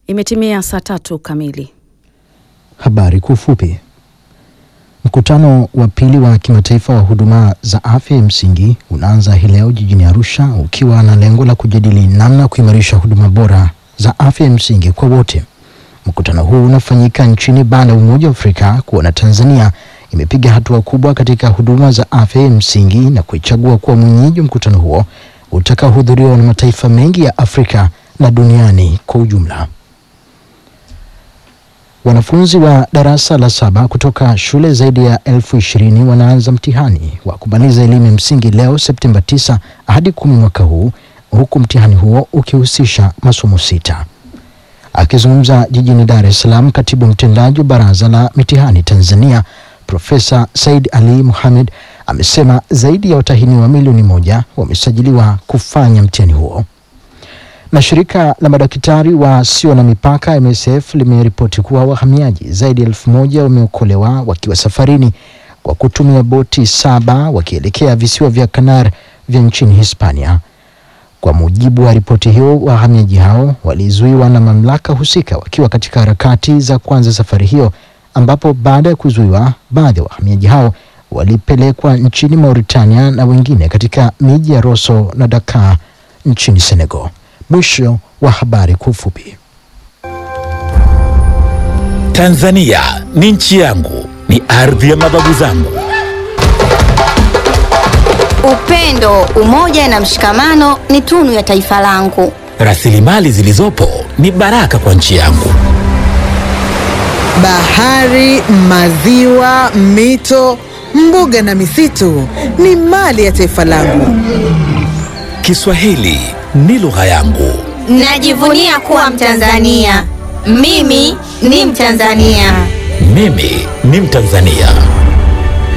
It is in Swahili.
Imetimia saa tatu kamili. Habari kwa ufupi. Mkutano wa pili wa kimataifa wa huduma za afya ya msingi unaanza hii leo jijini Arusha ukiwa na lengo la kujadili namna ya kuimarisha huduma bora za afya ya msingi kwa wote. Mkutano huu unafanyika nchini baada ya Umoja wa Afrika kuona Tanzania imepiga hatua kubwa katika huduma za afya ya msingi na kuichagua kuwa mwenyeji wa mkutano huo utakaohudhuriwa na mataifa mengi ya Afrika na duniani kwa ujumla. Wanafunzi wa darasa la saba kutoka shule zaidi ya elfu ishirini wanaanza mtihani wa kumaliza elimu ya msingi leo Septemba 9 hadi kumi mwaka huu, huku mtihani huo ukihusisha masomo sita. Akizungumza jijini Dar es Salaam, katibu mtendaji wa Baraza la Mitihani Tanzania Profesa Said Ali Mohamed amesema zaidi ya watahiniwa milioni moja wamesajiliwa kufanya mtihani huo na shirika la madaktari wasio na mipaka MSF limeripoti kuwa wahamiaji zaidi ya elfu moja wameokolewa wakiwa safarini kwa kutumia boti saba wakielekea visiwa vya Kanar vya nchini Hispania. Kwa mujibu wa ripoti hiyo, wahamiaji hao walizuiwa na mamlaka husika wakiwa katika harakati za kuanza safari hiyo, ambapo baada ya kuzuiwa, baadhi ya wahamiaji hao walipelekwa nchini Mauritania na wengine katika miji ya Rosso na Dakar nchini Senegal. Mwisho wa habari kwa ufupi. Tanzania ni nchi yangu, ni ardhi ya mababu zangu. Upendo, umoja na mshikamano ni tunu ya taifa langu. Rasilimali zilizopo ni baraka kwa nchi yangu. Bahari, maziwa, mito, mbuga na misitu ni mali ya taifa langu. Kiswahili ni lugha yangu. Najivunia kuwa Mtanzania. Mimi ni Mtanzania. Mimi ni Mtanzania.